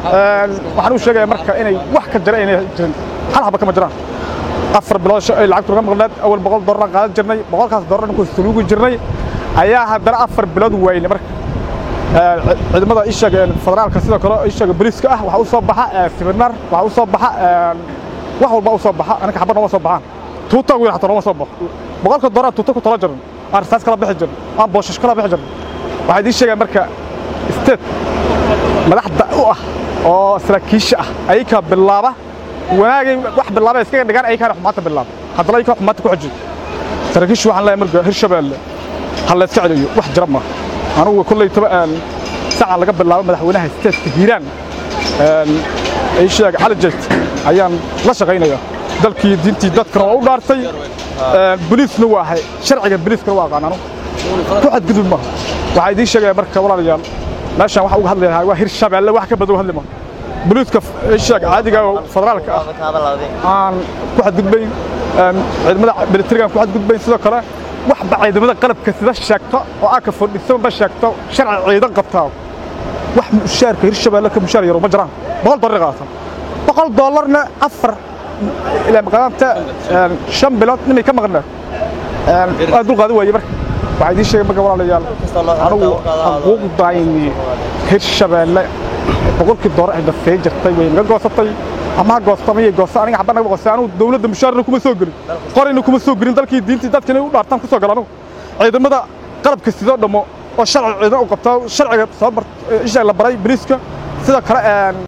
waxaan u sheegayaa marka inay wax ka jira inay jirin hal haba kama jiraan afar bilood ay lacagtu naga maqnaad awal boqol doolar qaadan jirnay boqolkaas doolar ku suluugi jirnay ayaa haddana afar bilood waayne marka ciidamada ishaga federaalka sidoo kale ishaga booliiska ah waxaa u soo baxa seminar waxaa u soo baxa wax walba u soo baxa anaga xabad nooma soo baxaan tuuta ugu xataa nooma soo baxo boqolka doolar tuuta ku tala jiran aan rasaas kala bixi jirin aan booshash kala bixi jirin waxaa idiin sheegaya marka state madaxda u ah oo saraakiisha ah ayakaa bilaaba wanaagay wax bilaaba iskaga dhigaan ayakaana xumaanta bilaaba haddana ayakaa xumaanta ku xajiyo saraakiishu waxaan leeyahay marka hirshabeelle ha la iska celiyo wax jira maaha anugu kolley toba sacan laga bilaabo madaxweynaha stateska hiiraan ay sheeg cali jayt ayaan la shaqaynayaa dalkii diintii dadkana waa u dhaartay boliisna waa ahay sharciga boliiskana waa aqaan anu ku xadgudub maaha waxaa idiin sheegaya marka walaalayaal meeshaan waxa uga hadlayaa waa hirshabeelle wax ka badan hadli maaha boliiska sheeg caadiga oo federaalka ah aan ku xadgudbayn ciidamada militariga ku xadgudbayn sidoo kale waxba ciidamada qalabka sida sheegto oo aa ka fadhisanba sheegto sharci ciidan qabtaa wax mushaarka hirshabeelle ka mushaar yaro ma jiraan boqol dollar qaatan boqol dollarna afar ilaa maqnaanta shan bilood nimay ka maqnaa waa dul qaadi waaye marka waxaa idiin sheegay marka walaalayaal anigu xuquuqdayni hirshabeelle boqolkii dollar ay dafee jirtay way naga goosatay ama ha goosta ama yay goosta aniga xabba naga goosta anigu dawladda mushaarna kuma soo gelin qorayna kuma soo gelin dalkii diintii dadkina u dhaartaan ku soo gala anigu ciidamada qalabka sidoo dhammo oo sharci ciidan u qabtaa sharciga soo bar isha la baray bariiska sidoo kale